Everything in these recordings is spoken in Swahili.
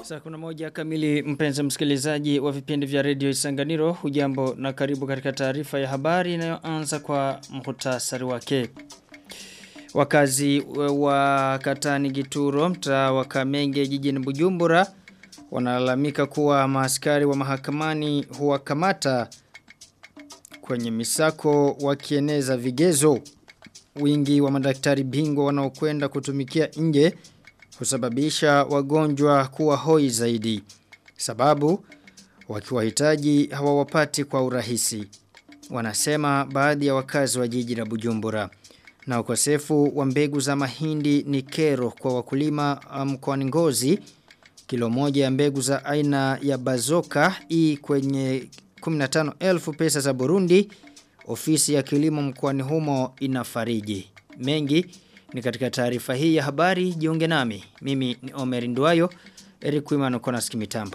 Saa kuna moja kamili mpenzi msikilizaji wa vipindi vya redio Isanganiro hujambo na karibu katika taarifa ya habari inayoanza kwa mhutasari wake. Wakazi wa Katani Gituro mtaa wa Kamenge jijini Bujumbura wanalalamika kuwa maaskari wa mahakamani huwakamata kwenye misako wakieneza vigezo. Wingi wa madaktari bingwa wanaokwenda kutumikia nje husababisha wagonjwa kuwa hoi zaidi. Sababu wakiwahitaji hawawapati kwa urahisi. Wanasema baadhi ya wakazi wa jiji la Bujumbura. Na ukosefu wa mbegu za mahindi ni kero kwa wakulima mkoani Ngozi. Kilo moja ya mbegu za aina ya bazoka i kwenye 15,000 pesa za Burundi. Ofisi ya kilimo mkoani humo inafariji. Mengi ni katika taarifa hii ya habari jiunge nami. Mimi ni Omer Nduayo, Eric Wimano kona sikimitambo.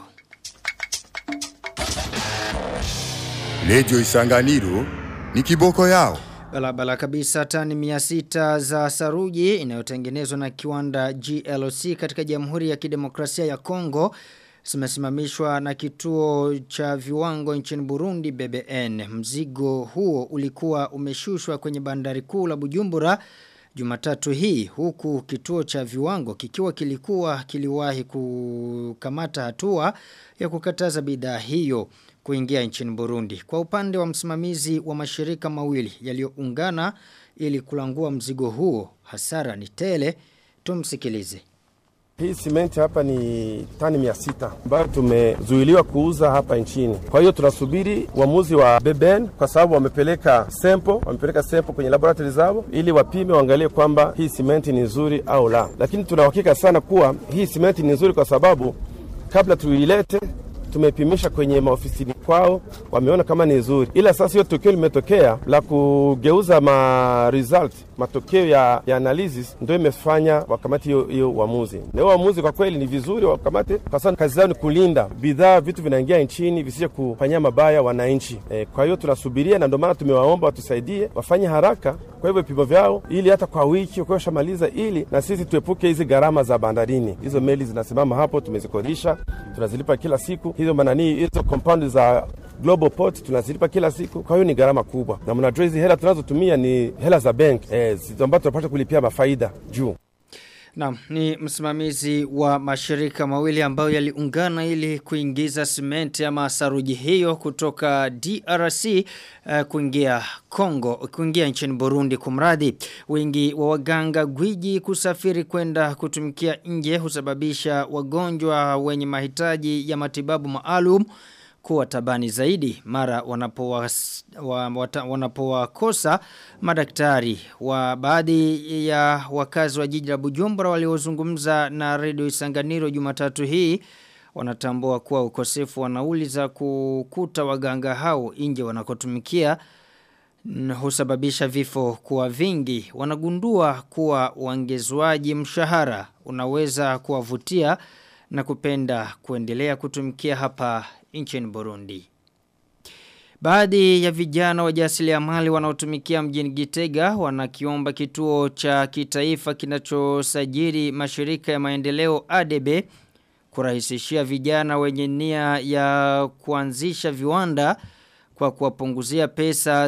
Lejo Isanganiro ni kiboko yao. Balabala kabisa tani miasita za saruji inayotengenezwa na kiwanda GLC katika Jamhuri ya Kidemokrasia ya Kongo zimesimamishwa na kituo cha viwango nchini Burundi BBN. Mzigo huo ulikuwa umeshushwa kwenye bandari kuu la Bujumbura Jumatatu hii huku kituo cha viwango kikiwa kilikuwa kiliwahi kukamata hatua ya kukataza bidhaa hiyo kuingia nchini Burundi. Kwa upande wa msimamizi wa mashirika mawili yaliyoungana ili kulangua mzigo huo hasara ni tele tumsikilize. Hii simenti hapa ni tani mia sita ambayo tumezuiliwa kuuza hapa nchini. Kwa hiyo tunasubiri uamuzi wa BBN kwa sababu wamepeleka sempo, wamepeleka sempo kwenye laboratory zao ili wapime waangalie kwamba hii simenti ni nzuri au la. Lakini tunauhakika sana kuwa hii simenti ni nzuri kwa sababu kabla tuilete tumepimisha kwenye maofisini kwao, wameona kama ni nzuri, ila sasa hiyo tukio limetokea la kugeuza ma result matokeo ya, ya analysis ndio imefanya wakamati hiyo hiyo uamuzi. Na hiyo uamuzi kwa kweli ni vizuri wakamate, kwa sababu kazi zao ni kulinda bidhaa, vitu vinaingia nchini visije kufanyia mabaya wananchi. E, kwa hiyo tunasubiria, na ndio maana tumewaomba watusaidie wafanye haraka kwa hivyo vipimo vyao, ili hata kwa wiki wakiwa shamaliza, ili na sisi tuepuke hizi gharama za bandarini. Hizo meli zinasimama hapo, tumezikodisha, tunazilipa kila siku. Hizo manani, hizo compound za Global Port tunazilipa kila siku, kwa hiyo ni gharama kubwa, na mnajua hizi hela tunazotumia ni hela za bank eh, ambazo tunapata kulipia mafaida juu. Naam, ni msimamizi wa mashirika mawili ambayo yaliungana ili kuingiza simenti ama saruji hiyo kutoka DRC uh, kuingia Kongo, kuingia nchini Burundi kumradi. Wingi wa waganga gwiji kusafiri kwenda kutumikia nje husababisha wagonjwa wenye mahitaji ya matibabu maalum kuwa tabani zaidi mara wanapowakosa wa, wanapowa madaktari wa baadhi ya wakazi wa jiji la Bujumbura waliozungumza na Radio Isanganiro Jumatatu hii wanatambua kuwa ukosefu wa nauli za kukuta waganga hao nje wanakotumikia husababisha vifo kuwa vingi wanagundua kuwa uongezwaji mshahara unaweza kuwavutia na kupenda kuendelea kutumikia hapa nchini Burundi. Baadhi ya vijana wajasiriamali wanaotumikia mjini Gitega wanakiomba kituo cha kitaifa kinachosajili mashirika ya maendeleo ADB kurahisishia vijana wenye nia ya kuanzisha viwanda kwa kuwapunguzia pesa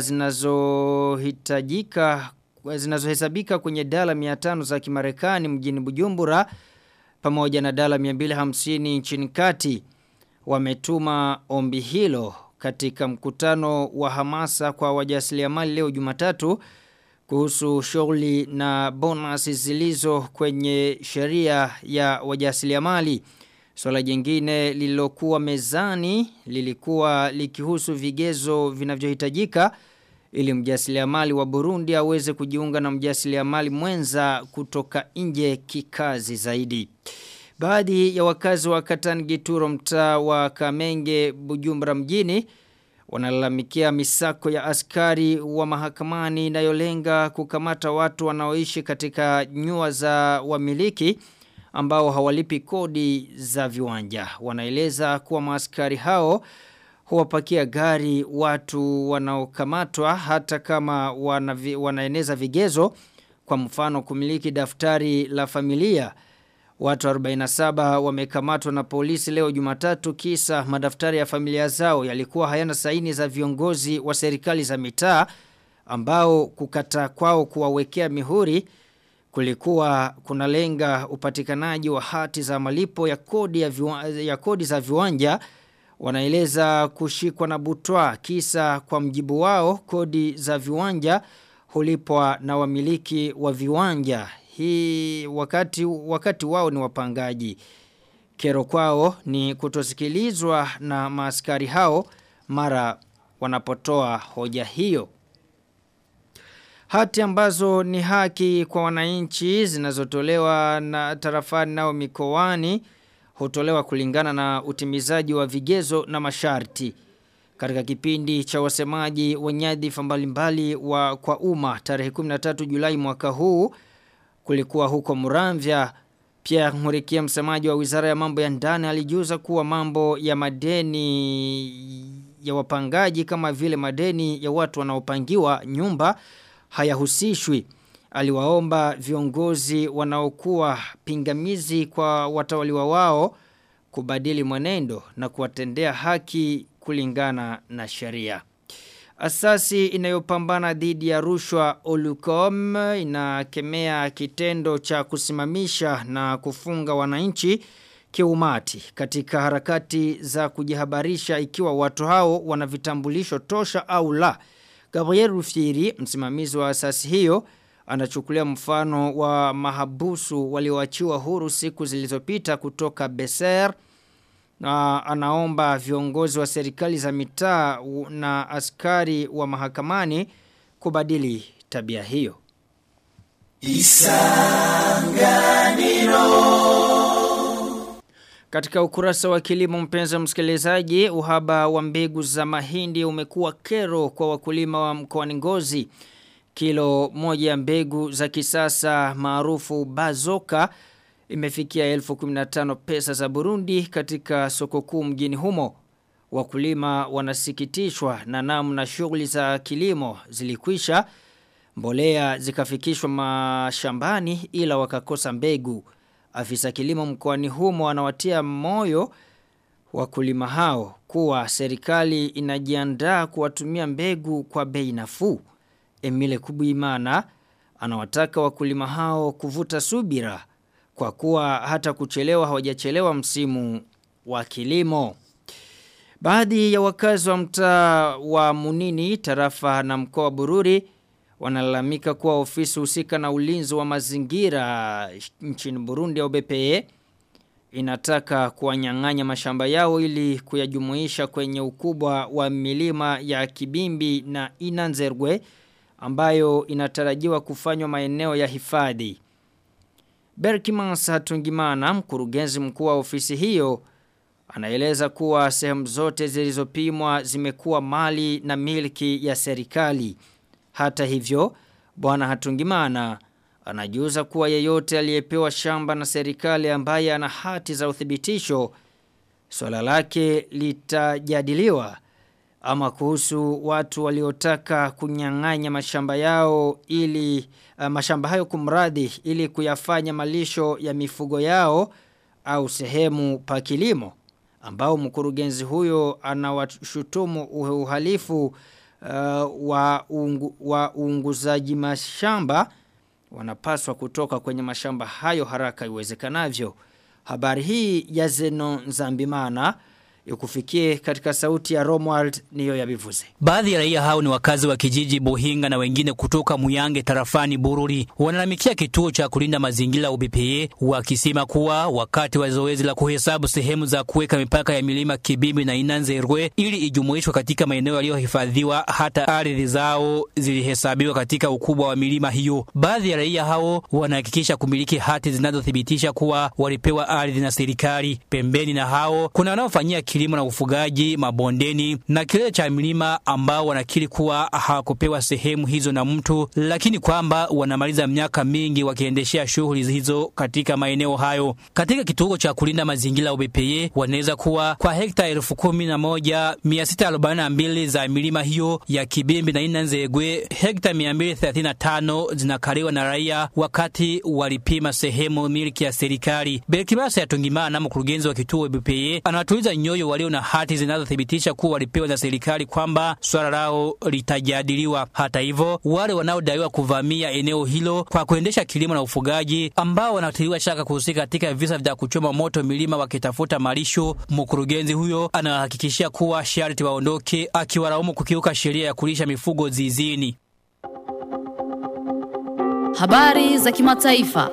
zinazohitajika zinazohesabika kwenye dala 500 za Kimarekani mjini Bujumbura pamoja na dala 250 nchini kati wametuma ombi hilo katika mkutano wa hamasa kwa wajasiriamali leo Jumatatu kuhusu shughuli na bonus zilizo kwenye sheria ya wajasiriamali. Swala jingine lililokuwa mezani lilikuwa likihusu vigezo vinavyohitajika ili mjasiriamali wa Burundi aweze kujiunga na mjasiriamali mwenza kutoka nje kikazi zaidi. Baadhi ya wakazi wa Katani Gituro mtaa wa Kamenge Bujumbura mjini wanalalamikia misako ya askari wa mahakamani inayolenga kukamata watu wanaoishi katika nyua za wamiliki ambao hawalipi kodi za viwanja. Wanaeleza kuwa maaskari hao huwapakia gari watu wanaokamatwa hata kama wana, wanaeneza vigezo kwa mfano kumiliki daftari la familia Watu 47 wamekamatwa na polisi leo Jumatatu kisa madaftari ya familia zao yalikuwa hayana saini za viongozi wa serikali za mitaa ambao kukata kwao kuwawekea mihuri kulikuwa kunalenga upatikanaji wa hati za malipo ya kodi ya, viwa, ya kodi za viwanja wanaeleza kushikwa na butwa kisa kwa mjibu wao kodi za viwanja hulipwa na wamiliki wa viwanja hii wakati wakati wao ni wapangaji kero kwao ni kutosikilizwa na maaskari hao mara wanapotoa hoja hiyo Hati ambazo ni haki kwa wananchi zinazotolewa na tarafani nao mikoani hutolewa kulingana na utimizaji wa vigezo na masharti. Katika kipindi cha wasemaji wa nyadhifa mbalimbali wa kwa umma tarehe 13 Julai mwaka huu kulikuwa huko Muramvya Pierre Murikia msemaji wa Wizara ya Mambo ya Ndani alijuza kuwa mambo ya madeni ya wapangaji kama vile madeni ya watu wanaopangiwa nyumba hayahusishwi. Aliwaomba viongozi wanaokuwa pingamizi kwa watawaliwa wao kubadili mwenendo na kuwatendea haki kulingana na sheria. Asasi inayopambana dhidi ya rushwa Olucom inakemea kitendo cha kusimamisha na kufunga wananchi kiumati katika harakati za kujihabarisha ikiwa watu hao wana vitambulisho tosha au la. Gabriel Rufiri, msimamizi wa asasi hiyo, anachukulia mfano wa mahabusu walioachiwa huru siku zilizopita kutoka Beser na anaomba viongozi wa serikali za mitaa na askari wa mahakamani kubadili tabia hiyo. Isanganiro Katika ukurasa wa kilimo mpenza msikilizaji, uhaba wa mbegu za mahindi umekuwa kero kwa wakulima wa mkoani Ngozi. Kilo moja ya mbegu za kisasa maarufu bazoka imefikia elfu kuminatano pesa za Burundi katika soko kuu mjini humo. Wakulima wanasikitishwa na namna shughuli za kilimo zilikwisha, mbolea zikafikishwa mashambani ila wakakosa mbegu. Afisa kilimo mkoani humo anawatia moyo wakulima hao kuwa serikali inajiandaa kuwatumia mbegu kwa bei nafuu. Emile Kubuimana anawataka wakulima hao kuvuta subira kwa kuwa hata kuchelewa hawajachelewa msimu wa kilimo. Baadhi ya wakazi wa mtaa wa Munini, tarafa na mkoa wa Bururi wanalalamika kuwa ofisi husika na ulinzi wa mazingira nchini Burundi au BPE inataka kuwanyang'anya mashamba yao ili kuyajumuisha kwenye ukubwa wa milima ya Kibimbi na Inanzergwe ambayo inatarajiwa kufanywa maeneo ya hifadhi. Berkimans Hatungimana, mkurugenzi mkuu wa ofisi hiyo, anaeleza kuwa sehemu zote zilizopimwa zimekuwa mali na milki ya serikali. Hata hivyo, bwana Hatungimana anajuza kuwa yeyote aliyepewa shamba na serikali ambaye ana hati za uthibitisho swala lake litajadiliwa ama kuhusu watu waliotaka kunyang'anya mashamba yao ili uh, mashamba hayo kumradhi ili kuyafanya malisho ya mifugo yao au sehemu pa kilimo ambao mkurugenzi huyo anawashutumu uhalifu uh, wa, ungu, wa uunguzaji mashamba wanapaswa kutoka kwenye mashamba hayo haraka iwezekanavyo. Habari hii ya Zeno Nzambimana ikufikie katika sauti ya Romwald niyo ya bivuze. Baadhi ya raia hao ni wakazi wa kijiji Buhinga na wengine kutoka Muyange tarafani Bururi. Wanalalamikia kituo cha kulinda mazingira UBPA wakisema kuwa wakati wa zoezi la kuhesabu sehemu za kuweka mipaka ya milima Kibimbi na Inanzerwe ili ijumuishwe katika maeneo yaliyohifadhiwa, hata ardhi zao zilihesabiwa katika ukubwa wa milima hiyo. Baadhi ya raia hao wanahakikisha kumiliki hati zinazothibitisha kuwa walipewa ardhi na serikali. Pembeni na hao kuna wanaofanyia kilimo na ufugaji mabondeni na kilele cha milima ambao wanakiri kuwa hawakupewa sehemu hizo na mtu, lakini kwamba wanamaliza miaka mingi wakiendeshea shughuli hizo katika maeneo hayo. Katika kituo cha kulinda mazingira UBPE wanaweza kuwa kwa hekta elfu kumi na moja mia sita arobaini na mbili za milima hiyo ya Kibimbi na Ina Nzegwe, hekta mia mbili thelathini na tano zinakaliwa na raia wakati walipima sehemu miliki ya serikali. Berkibasa ya Tungimana, mkurugenzi wa kituo UBPE, anawatuliza nyoyo walio na hati zinazothibitisha kuwa walipewa na serikali kwamba swala lao litajadiliwa. Hata hivyo, wale wanaodaiwa kuvamia eneo hilo kwa kuendesha kilimo na ufugaji, ambao wanatiliwa shaka kuhusika katika visa vya kuchoma moto milima wakitafuta malisho, mkurugenzi huyo anahakikishia kuwa sharti waondoke, akiwalaumu kukiuka sheria ya kulisha mifugo zizini. Habari za kimataifa.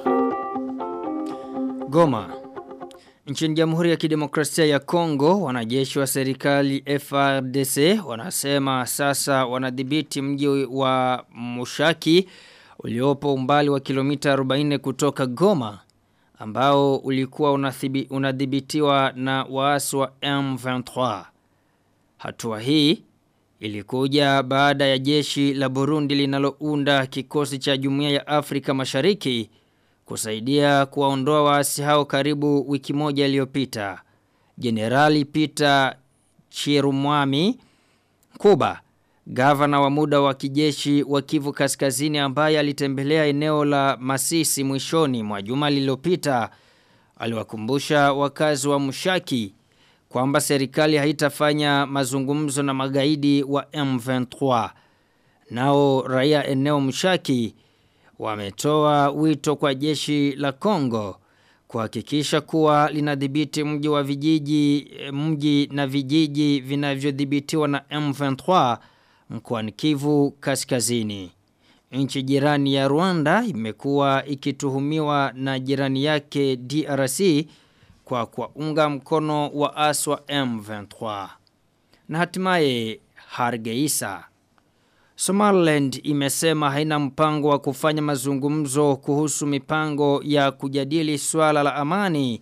Goma. Nchini Jamhuri ya Kidemokrasia ya Kongo, wanajeshi wa serikali FRDC wanasema sasa wanadhibiti mji wa Mushaki uliopo umbali wa kilomita 40 kutoka Goma ambao ulikuwa unathibi, unadhibitiwa na waasi wa M23. Hatua hii ilikuja baada ya jeshi la Burundi linalounda kikosi cha Jumuiya ya Afrika Mashariki kusaidia kuwaondoa waasi hao karibu wiki moja iliyopita. Jenerali Peter Chirumwami Kuba, gavana wa muda wa kijeshi wa Kivu Kaskazini ambaye alitembelea eneo la Masisi mwishoni mwa juma lililopita, aliwakumbusha wakazi wa Mushaki kwamba serikali haitafanya mazungumzo na magaidi wa M23. Nao raia eneo Mushaki wametoa wito kwa jeshi la Kongo kuhakikisha kuwa linadhibiti mji wa vijiji mji na vijiji vinavyodhibitiwa na M23 mkoani Kivu Kaskazini. Nchi jirani ya Rwanda imekuwa ikituhumiwa na jirani yake DRC kwa kuunga mkono wa aswa M23. Na hatimaye Hargeisa Somaliland imesema haina mpango wa kufanya mazungumzo kuhusu mipango ya kujadili swala la amani.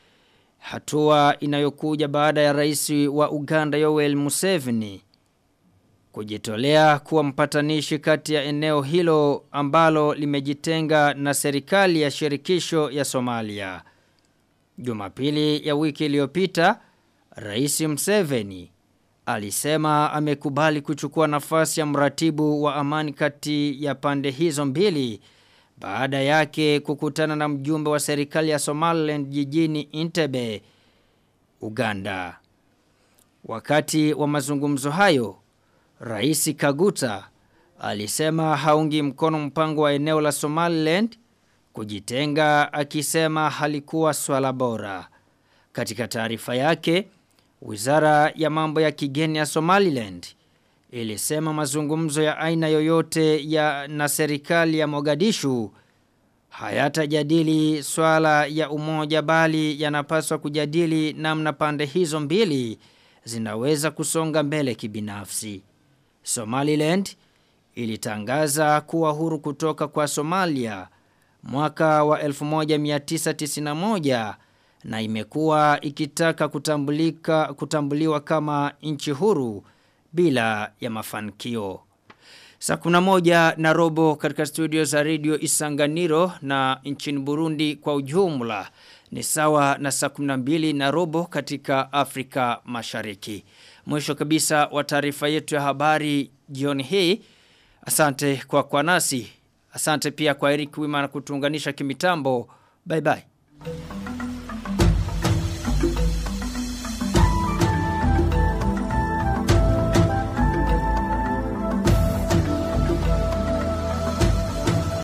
Hatua inayokuja baada ya rais wa Uganda Yoweri Museveni kujitolea kuwa mpatanishi kati ya eneo hilo ambalo limejitenga na serikali ya shirikisho ya Somalia. Jumapili ya wiki iliyopita, Rais Museveni alisema amekubali kuchukua nafasi ya mratibu wa amani kati ya pande hizo mbili baada yake kukutana na mjumbe wa serikali ya Somaliland jijini Entebbe, Uganda. Wakati wa mazungumzo hayo, Rais Kaguta alisema haungi mkono mpango wa eneo la Somaliland kujitenga akisema halikuwa swala bora. Katika taarifa yake, Wizara ya mambo ya kigeni ya Somaliland ilisema mazungumzo ya aina yoyote ya na serikali ya Mogadishu hayatajadili swala ya umoja bali yanapaswa kujadili namna pande hizo mbili zinaweza kusonga mbele kibinafsi. Somaliland ilitangaza kuwa huru kutoka kwa Somalia mwaka wa 1991 na imekuwa ikitaka kutambulika kutambuliwa kama nchi huru bila ya mafanikio. Saa kuna moja na robo katika studio za radio Isanganiro na nchini Burundi kwa ujumla ni sawa na saa 12 na robo katika Afrika Mashariki. Mwisho kabisa wa taarifa yetu ya habari jioni hii. Asante kwa kwa nasi. Asante pia kwa Eric Wima na kutuunganisha kimitambo. Bye bye.